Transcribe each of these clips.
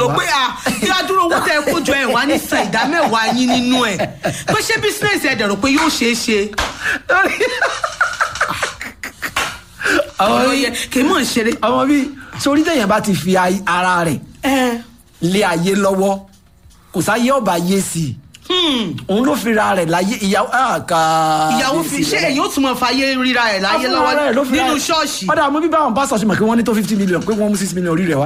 rò wá. pé à kí á dúró owó tẹ kó jọ ẹ wá ní san ìdá mẹ́wàá yín nínú ẹ̀ pé ṣé bísínẹ́sì ẹ̀ dẹ̀rọ pé yóò ṣeé ṣe àwọn ọ̀rọ̀ bíi yẹ kì í mọ̀ ń ṣeré. àwọn bíi sórí tẹ̀yàn bá ti fi ay- ara rẹ̀ ẹ lé ayé lọ́wọ́ kò sáyé ọba yé sí i òun ló fi ra rẹ̀ láyé ìyàwó àkà ìyàwó fi ṣé èyí ó tún mọ fàyè ríra ẹ̀ láyé lọ́wọ́ nínú ṣọ́ọ̀ṣì. ọ̀dà àmọ́ bíbá àwọn pásítọ̀ ṣe mọ̀ pé wọ́n ní tó fifty million pé wọ́n mú six million orí rẹ̀ wá.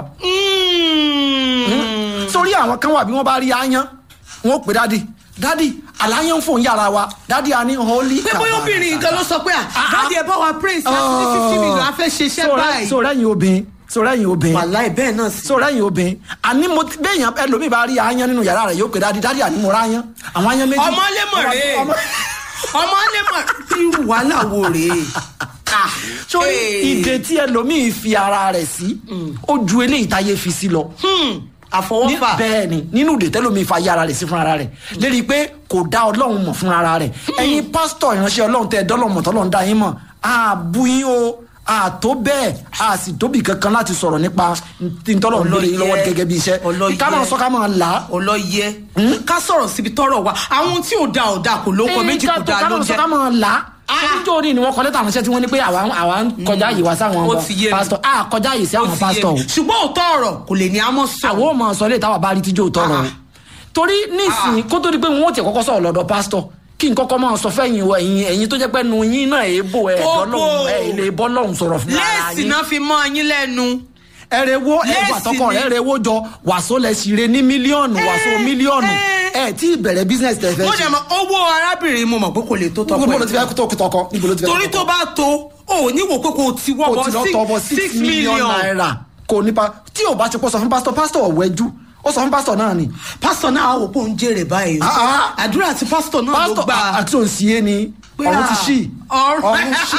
Mm. sórí àwọn kan wà bí wọ́n bá rí aáyán wọn ò pè dádì dádì àláyán fòun yàrá wa dádì a ní holy pé bóyá obìnrin nǹkan ló sọ pé à dáàdi ẹ bá wa praise láti ní fifty million a fẹ́ ṣe iṣẹ́ báyìí. sọ̀rọ̀ ẹ̀yìn obìnrin sọ̀rọ̀ ẹ̀yìn obìnrin wàláì bẹ́ẹ̀ náà sí. sọ̀rọ̀ ẹ̀yìn obìnrin àní mo ti bẹ́ẹ̀yàn ẹlòmíì bá rí aáyán nínú yàrá rẹ̀ yóò pè dádì dádì àní mo rá aáyán àwọn aáyán méjì. ọmọ lẹ́mọ̀ rèé Ọmọ- ọmọ lẹ́mọ̀ irú wàhálà wo rèé. Ah, sórí eh. ìdè tí ẹlòmíì fi ara rẹ̀ sí ó ju eléyìí táyé fi sí lọ. Hmm, ní àfọwọ́fà. bẹ́ẹ̀ ni nínú ìdè tẹ́lómi fa yé ara rẹ̀ sí fúnra rẹ̀ lérí pé kò dá ọlọ́run mọ̀ fúnra rẹ̀ ẹ̀yin pásítọ̀ ìránṣẹ́ ọlọ́run tẹ́ ẹ dọ́lọ́run mọ̀ tọ́lọ́run dá yín mọ̀ àbú yín o àtó bẹ́ẹ̀ a sì tóbi kankan láti sọ̀rọ̀ nípa ntọ́lọ́run lórí yín lọ́wọ́ gẹ́gẹ́ bí iṣẹ́ Ọlọ́yẹ. ká máa sọ ká máa là á. ọlọ́yẹ ká sọ̀rọ̀ síbi tọ́rọ̀ wa àwọn tí ò da ò da kò ló kọ méjì kò da ká ló máa sọ jẹ́. ká máa là á. Ah. níjọ́ orí ni wọ́n kọ lẹ́tà ránṣẹ́ tí wọ́n ní pé àwa àwa ń kọjá yìí wá sáwọn Ó ti yé mi. pásítọ̀ a kọjá yìí sí Ó àwọn ti yé pásítọ̀ o mi. ṣùgbọ́n òótọ́ ọ̀rọ̀ kò lè ní àmọ́ sọ. àwọn ò máa sọ lè táwa bá rí tíjọ́ tọrọ o Ah. torí nísìnyí kó tó di pé wọn ò tiẹ̀ kọ́kọ́ sọ̀rọ̀ lọ́dọ̀ pásítọ̀ kí n kọ́kọ́ máa sọ fẹ́yìn o ẹ̀yin ẹ̀yin tó jẹ́ pé nu yín náà èébò ẹ̀ Kókó. bọ́lọ́hún ẹ̀ ilé bọ́lọ́hún sọ̀rọ̀ fún ara léèsì yín náà fi mọ́ yín lẹ́nu. ẹ̀rẹ̀ wo Léèsì ẹ̀gbà tọkọ ni. rẹ̀ ẹ̀rẹ̀ wo jọ wàsó lẹ̀ sì re ní mílíọ̀nù wàsó Eh, mílíọ̀nù eh. ẹ̀ tí ìbẹ̀rẹ̀ business tẹ̀ fẹ́ ó ṣe dẹ̀ mọ owó arábìnrin mo mọ̀ pé kò lè tó tọkọ níbo ló ti ẹ̀. fẹ́ tó tọkọ níbo ló ti fẹ́ torí tó bá tó o ò ní wò pé kò ti wọ́ kò ti lọ tọ bọ bọ́ six million naira kò nípa tí ò bá ti pọ̀ sọ fún pásítọ̀ pásítọ̀ ọ̀wẹ́jú ó sọ fún pásítọ̀ náà ni pásítọ̀ náà wò pé òun jèrè báyìí Ah, ah. àdúrà tí pásítọ̀ náà ló pásítọ̀ gbà àti òǹsì yé ni Pé, ọ̀run ti ah, ṣí ọ̀run- ọ̀run ṣí.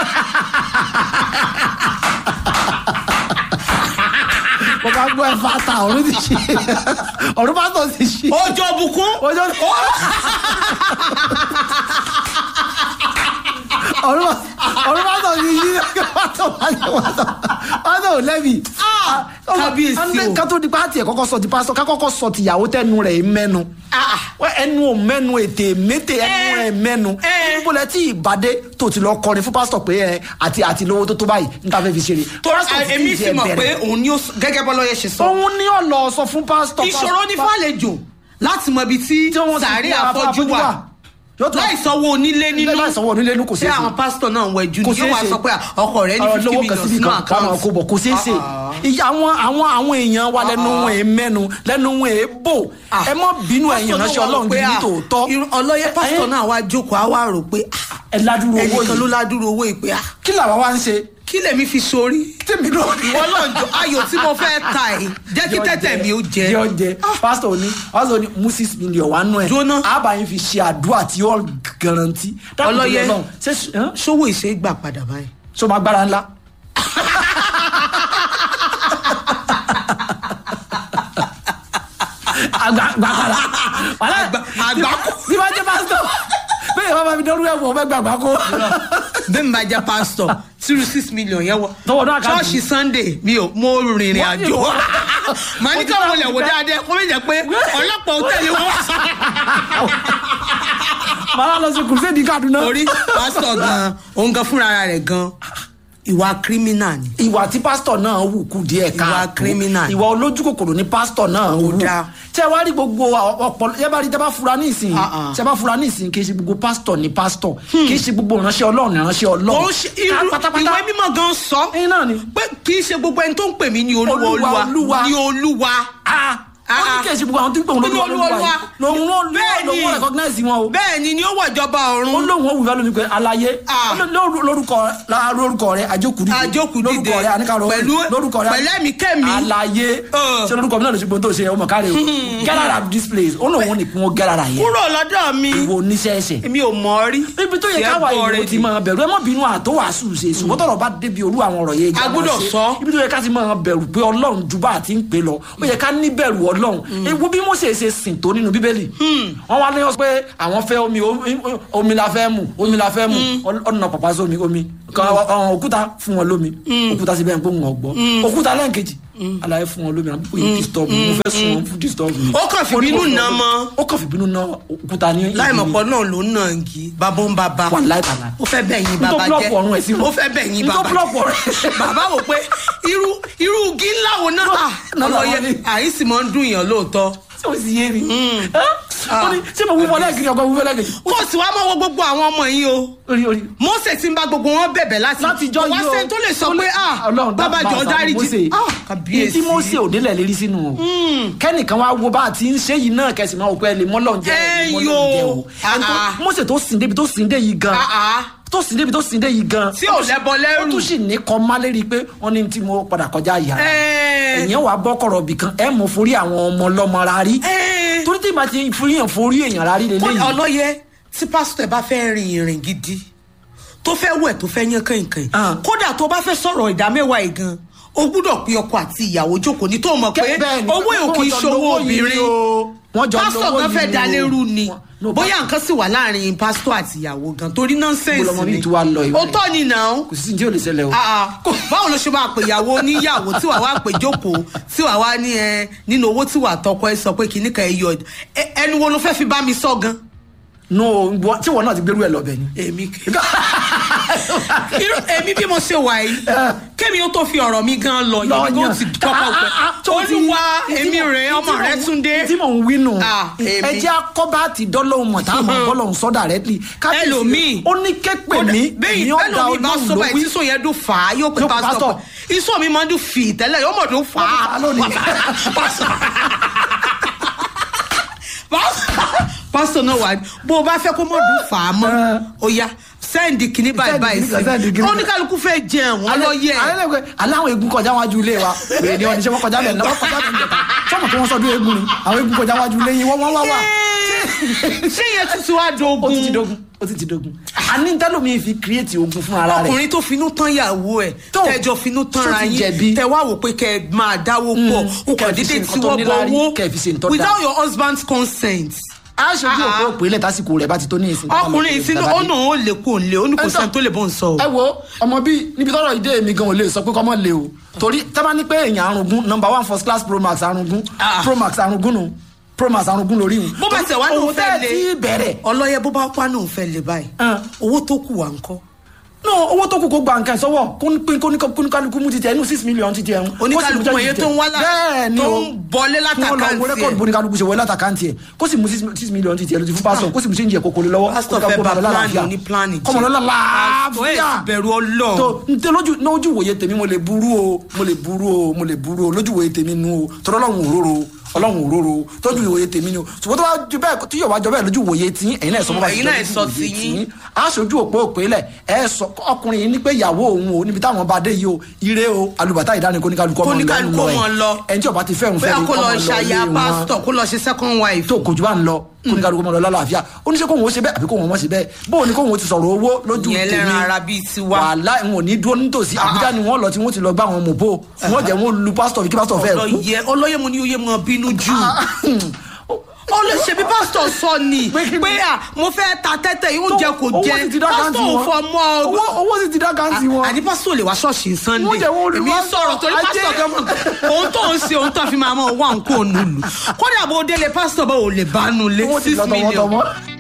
mo bá gbọ́ ẹ fata ọ̀run ti ṣí ọ̀run pásítọ̀ ti ṣí. ọjọ́ bùkún ọjọ́ ọ̀run ọ̀run pásítọ̀ ti ṣí pásítọ̀ pásítọ̀ pásítọ̀ ò lẹ́bi. Ah, kábíyèsí o. ká tó di pátì ẹ̀ kọ́kọ́ sọ ti pásítọ̀ ká kọ́kọ́ sọ tìyàwó tẹnu rẹ̀ mẹ́nu Ah. wọ́n ẹnu ò mẹ́nu ètè mété ẹnu Eh. ẹ̀ mẹ́nu Eh. níbo lẹ tí ìbàdé tó ti lọ kọrin fún pásítọ̀ pé ẹ àti àti lówó tó tó báyìí níta fẹ́ fi ṣeré. tó Pásítọ̀ ti èmi ti sì ẹ̀ mọ̀ pé bẹ̀rẹ̀. òun ni ó gẹ́gẹ́ bọ́lọ́yẹ ṣe sọ òun ní ọ̀lọ́ sọ fún pásítọ̀. ìṣòro ní fàlejò láti mọ ibi tí tí wọ́n ti sàárè fi ara àfọ́jú afọ́jú wà Yóò tún- láì sanwó onílé nínú láì sanwó onílé nínú kò ṣé ṣeé ṣe. àwọn pásítọ̀ náà ń wẹ̀jú kò ni yóò wá ṣeé ṣe. sọ pé ọkọ rẹ ní Ọ̀rọ̀ fifty lówó kan million síbi sínú kan ká máa kó bọ̀ kò ṣeé ṣe Ah, ah. ìyá àwọn àwọn àwọn èèyàn wa lẹ́nu wọn è mẹ́nu lẹ́nu wọn è bò Ah. ẹ mọ́ bínú ẹ̀yìn Pásítọ̀ ránṣẹ́ náà wà ọlọ́run pé, gidi ah, tòótọ́ irú- ọlọ́yẹ pásítọ̀ Eh, náà wá jókòó á wá rò pé ah, ẹ ládùúrú owó ẹnìkan ló yìí ládùúró owó ìpè ah kí làwa wá ń ṣe kí lèmi fi sórí tèmi náà ìwọ náà jọ ayò tí mo fẹ́ ta ẹ̀ jẹ́ kí tẹ́tẹ̀ mi ó jẹ yọ jẹ pásítọ̀ ní pásítọ̀ ní mú six million wá nù ẹ̀ Jóná. àbáyín fi ṣe àdúrà tí ó garanti Dákun torí Ọlọ́yẹ. Ọlọ́run, ṣé ẹ́n? ṣówó ìṣe gbà padà báyìí. ṣó máa gbára ńlá. àgbàkàrà wàhálà àgbákò. bí wàá jẹ pásítọ̀ bẹ́ẹ̀ bá bá mi dọ́rú ẹ̀ wọ̀ fẹ́ gbàgbà kó. bẹ́ẹ̀ mi bá jẹ́ pásítọ̀ tírú six million yẹn wọ. Tọwọ́ náà kàdí. ṣọ́ọ̀ṣì sunday mi ò mo rìnrìn Wọ́n àjò. yóò- màá ní káwọn olè wò dáadáa kó méjì pé ọlọ́pàá ò tẹ̀lé wọn wá. màá lọ sí kùrùsẹ́ẹ̀dì Kaduna. torí pásítọ̀ gan-an òun gan fúnra rẹ̀ gan ìwà kírímínà ni. ìwà tí pásítọ̀ náà wù kú díẹ̀ káàtó criminal. ìwà olójú kòkòrò ní pásítọ̀ náà wù dáa. tí ẹ wá rí gbogbo ọ̀pọ̀ ẹ bá rí tẹ bá fura ní ìsìn Ah, ah. tí ẹ bá fura ní ìsìn kì í ṣe gbogbo pásítọ̀ ní pásítọ̀ kì í ṣe gbogbo ìránṣẹ́ Ọlọ́run ní ìránṣẹ́ Ọlọ́run ó ṣe irú ìwé mímọ́ gan sọ ẹyin náà ni. pé kì í ṣe gbogbo ẹni tó ń pè mí ní olúwa Olúwa, olúwa Olúwa. ní olúwa. ah Ah, wọ́n ní ah. kì í ṣe gbogbo àwọn tó ń pè wọ́n lórí Olúwa, Olúwa Olúwa. yìí lòun ló Bẹ́ẹ̀ lòun ni. lòun recognize wọn o bẹ́ẹ̀ ni ni ó wọ̀ ìjọba ọ̀run. ó lóun ó wù fẹ́ lómi pé alaye Ah. ó ló- lórúkọ la- lórúkọ rẹ àjókù dìde àjókù dìde lórúkọ rẹ àníkàrọ pẹ̀lú lórúkọ rẹ pẹ̀lú ẹ̀mí kẹ́mi. alaye Uh. ṣé lórúkọ mi náà ló ṣe gbóhùn tó ṣe ọmọ káre o get out of this place ó lóun ní kí wọ́n get out of here kúrò lọ́dọ̀ mi ìwọ oníṣẹ́ṣẹ́ èmi ò mọ̀ ọ́ rí. ibi tó yẹ Tiẹ̀ káwa bọ̀ ìwò rẹ̀ ti ni. máa bẹ̀rù ẹ mọ́ bínú àtó wàásù ṣe ṣùgbọ́n tọ̀rọ̀ bá débi olú àwọn ọ̀rọ̀ yẹn A gbọ́dọ̀ sọ. ibi tó yẹ ká ti máa bẹ̀rù pé ọlọ́run ju bá àti ń pè lọ ó yẹ ká ní bẹ̀rù ọlọ́run ewu bí Mósè ṣe sìn tó nínú bíbélì wọ́n wá léyàn pé àwọn fẹ́ omi omi- omi la fẹ́ mu omi la fẹ́ mu ọ̀nà pàpà sómi omi kan ọ̀hún òkúta fún wọn lómi òkúta síbẹ̀ ń pò ń gbọ́ òkúta lẹ́ǹkejì àlàyé fún wọn lómi àbí kò yín disturb mi mo fẹ́ sùn wọn fún disturb mi. Ó kàn fi bínú nà mọ́. ó kàn fi bínú ná òkúta ní. láìmọ̀pọ̀ náà ló ń nà ń kí bàbá ń bàbá Wà láì bàbá. ó fẹ́ bẹ̀yìn N tó bàbá block jẹ́ ọ̀run ẹ̀ sí wọn. ó fẹ́ bẹ̀yìn N tó bàbá block jẹ́ ọ̀run ẹ̀. bàbá wò pé irú irú igi ńlá wo náà ah, náà làwọn ọlọ́yẹ ní. àyín sì máa ń dùn yàn lóòótọ́ ṣé o sì yé mi. ó ní ṣé mo wúwo lẹ́gìrì ọkọ wúwo lẹ́gìrì. kó o sì wá máa wo gbogbo àwọn ọmọ yìí o orí orí. Mósè ti ń bá gbogbo wọn bẹ̀bẹ̀ láti láti jọ kò wá yìí o sẹ́ni tó lè sọ pé ah Ọlọ́run bàbá dábàá jọ àṣà dáríjì Mósè. ah Èyí kàbíyèsí tí Mósè ò délẹ̀ lérí sínú o kẹ́nìkan wá wo bá a ti ń ṣe yìí náà kẹsì máa wò pé ẹ lè mọ́lọ́n jẹ́ ẹ lè Ẹ mọ́lọ́n yo. jẹ́ o Ẹni tó- Ah, ah. Mósè tó sìn débi tó sìn dé yìí gan Ah, ah. tó sìn débi tó sìn dé yìí gan tí ò lẹ́bọ ó lẹ́rù tún sì ní kọ́ má lérí pé wọ́n ní tí mo padà kọjá ìyá Ẹ. ẹ̀yìn wàá bọ́ kọ̀rọ̀ bì kan ẹ̀ mọ̀ forí àwọn ọmọ ọlọ́mọ rárí Ẹ. torí tí ìbá ti forí yàn forí èèyàn rárí Kó- lélẹ́yìn ọlọ́yẹ tí pásítọ̀ ẹ bá fẹ́ rin ìrìn gidi tó fẹ́ wẹ̀ tó fẹ́ yán kànkàn Ah. kódà tó bá fẹ́ sọ̀rọ̀ ìdámẹ́wàá yìí gan o gbúdọ̀ pe ọkọ àti ìyàwó jókòó ní tó mọ̀ pé bẹ́ẹ̀ ni, owó ò kì í wọ́n jọ ṣòwò lówó yìí obìnrin o. Wọ́n jọ pásítọ̀ lówó gan fẹ́ yìí da o. lérú ni Wọ́n- no, bóyá nǹkan sì wà láàrin pásítọ̀ àti ìyàwó gan torí nọ́ńsẹ̀nsì Bó lọmọ ni bíi tí wàá lọ ìwé. ó tọ́ ni nà ó kò sí ní tí ò lè ṣẹlẹ̀ o. Ah, ah. báwo ló ṣe máa pè ìyàwó oníyàwó tí wàá wá pè jókòó tí wàá wá ní ẹ nínú owó tí wàá tọkọ ẹ sọ pé kìíní kan ẹ yọ ẹ- ẹnu wo ló fẹ́ fi bá mi sọ gan. no ìwọ- tí wọn náà ti gbérú ẹ lọbẹ ni. èmi kì irú èmi bí mo ṣe wà yìí kémi ó tó fi ọ̀rọ̀ mi gan lọ yìí Lọ kó yàn. ti kọ́kọ́ Ah, ah, ah, tó pẹ́ ti- olúwa tí èmi mo- rẹ̀ tí ọmọ mo- rẹ̀ túndé tí mò ń wí nù. Ah, èmi. ẹ jẹ́ akọ́bá ti dọ́lọ́hùn mọ̀ tá a mọ̀ bọ́lọ̀ ń sọ directly. Kábíyèsí, ẹlòmíì ó ní képe mi bẹ́ẹ̀ ní ọ̀dà ẹlòmíì bá ọlọ́run sọ ló báyìí wí. tí sọ yẹn dún fà á yóò pé Yóò pé pásítọ̀ pásítọ̀. iṣọ́ mi máa ń dún fì tẹ́lẹ̀ yóò mọ̀ dún fà á Fà á lónìí. pásítọ̀ náà wà bó o bá fẹ́ kó mọ̀ dún fà á mọ́ ó yá sẹ́ǹdì kìíní báyìí Sẹ́ǹdì báyìí kìíní kan, sẹ́ǹdì kìíní kan. oníkálukú fẹ́ jẹun ọlọ́yẹ alẹ́ lẹ́gbẹ̀ẹ́ aláwọ̀ egun kọjá wájú ilé wa wèrè ni wọn ní sẹ́ wọ́n kọjá bẹ̀ náà wọ́n kọjá bẹ̀ níjẹta sọ́mọ̀ tí wọ́n sọ́dún egun ni àwọn egun kọjá wájú ilé yín wọ́n wọ́n wá wà. ṣé yẹn tún ti wá ó ti ti dogun dogun ó ti ti dogun. àní tẹ́lómi fi kírètì ogun fún ara rẹ̀. ọkùnrin tó finú tán yàwó ẹ Tó. tẹjọ finú tán Tó ra ti yín jẹ̀bi. tẹ wá wò pé kẹ máa dáwó pọ̀ o kẹ́ kàn fi dédé ṣe nǹkan tí tó wọ́n bọ níláárí, owó kẹ́ fi ṣe nǹkan tó without dáa. your husband's consent. aṣojú Ah, òpó ah. òpè lẹ̀ tásìkò rẹ̀ bá ti tó ní ìsìn. ọkùnrin yìí sínú ó nà ó lè kó lè ó ní kò Ẹ sọ- sẹ́ni tó lè bọ́ ń sọ o. ẹ wo ọmọ bíi níbi tọrọ ìdé mi gan ò lè sọ pé kọ́mọ lè o torí tábà ní pé èèyàn arungun number one first class pro max arungun Ah. pro max arungun nù pro max arungun lórí wọn. bó bá tẹ̀ wá ní òun fẹ́ lé ti bẹ̀rẹ̀. ọlọ́yẹ bó bá pa ní òun fẹ́ lé báyìí Ah. owó tó kù wà ń kọ́. no owó tó kù kó gba nǹkan ìsọwọ́ kóníkálukú mú títẹ inú six million títẹ ẹ̀hún. oníkálukú mọ̀ iye tó ń wá lá bẹ́ẹ̀ ni tó o ń bọlé kí wọ́n lọ wo látàkáǹtì rẹ́kọ̀dù ẹ̀. bóníkálukú ṣe wọlé látàkáǹtì ẹ̀ kó sì mú six six million títẹ lójú fún pásítọ̀ kó sì mú change ẹ̀ kókó lé lọ́wọ́. pásítọ̀ kó fẹ́ kó bá máa lọ plan lálàáfíà. ní plan jẹ́. kọ́mọ lọ́la pásítọ̀ ẹ̀ láàfíà sì bẹ̀rù ọlọ́ọ̀. tó ntẹ lójú lójú wòye tèmi mo lè burú o mo lè burú o mo lè burú o lójú wòye tèmi nu o tọ́lọ́ ọlọ́run òróró ọlọ́run òróró tọ́jú wòye tèmi nu o ṣùgbọ́n tó bá ju bẹ́ẹ̀ tí yóò wá jọ bẹ́ẹ̀ lójú wòye tí ẹ̀yin náà sọ bọ́ bá Ẹ̀yin jọ náà lójú sọ wòye ti yín. aṣojú òpó òpè lẹ̀ ẹ sọ ọkùnrin yìí ní pé ìyàwó òun o níbi táwọn bá dé yìí o ire o alùbàtà ìdáni kóníkálukú ọmọ Kóníkálukú ọmọ lọ. ẹni tí ó bá ti fẹ́ràn bóyá fẹ́ràn kó lọ ọmọ lọ ṣàyà ilé wọn pásítọ̀ kó lọ ṣe second wife. tó kojú bá ń lọ kóníkálukú ọmọ lọ lálàáfíà oníṣẹ́ kóhun ó ṣe bẹ́ẹ̀ àbí kóhun ọmọ ṣe bẹ́ẹ̀ bóun ni kóhun ó ti sọ̀rọ̀ owó lójú ìyẹn lẹ́ran ara bíi tiwa. wàhálà n ò ní dúró nítòsí àbújá ni wọn lọ tí wọn ti lọ gbá àwọn mòbó wọn jẹ wọn lu pásítọ̀ fi kí pásítọ̀ fẹ́ẹ̀ kú. ọlọ́yẹ ọlọ́yẹ mo ní oyè mọ bínú jù. ó lè ṣe bí pásítọ̀ sọ ni Pé kí ni? pé à mo fẹ́ ta tẹ́tẹ́ yìí ó jẹ kò owó jẹ sì ti dá káǹtì pásítọ̀ ò wọn. fọ mọ́ ọ. owó owó sì ti dá káǹtì wọn. àní pásítọ̀ lè wá ṣọ́ọ̀ṣì sunday Wọ́n jẹ́ wọ́n lu èmi pásítọ̀, sọ̀rọ̀ torí ajé. pásítọ̀ kan mọ̀ òun tó ń ṣe òun tó fi máa mọ̀ wá nǹkó nù lù kódà bó délé pásítọ̀ bá ò lè bá nù lé owó ti six lọ million tọmọtọmọ.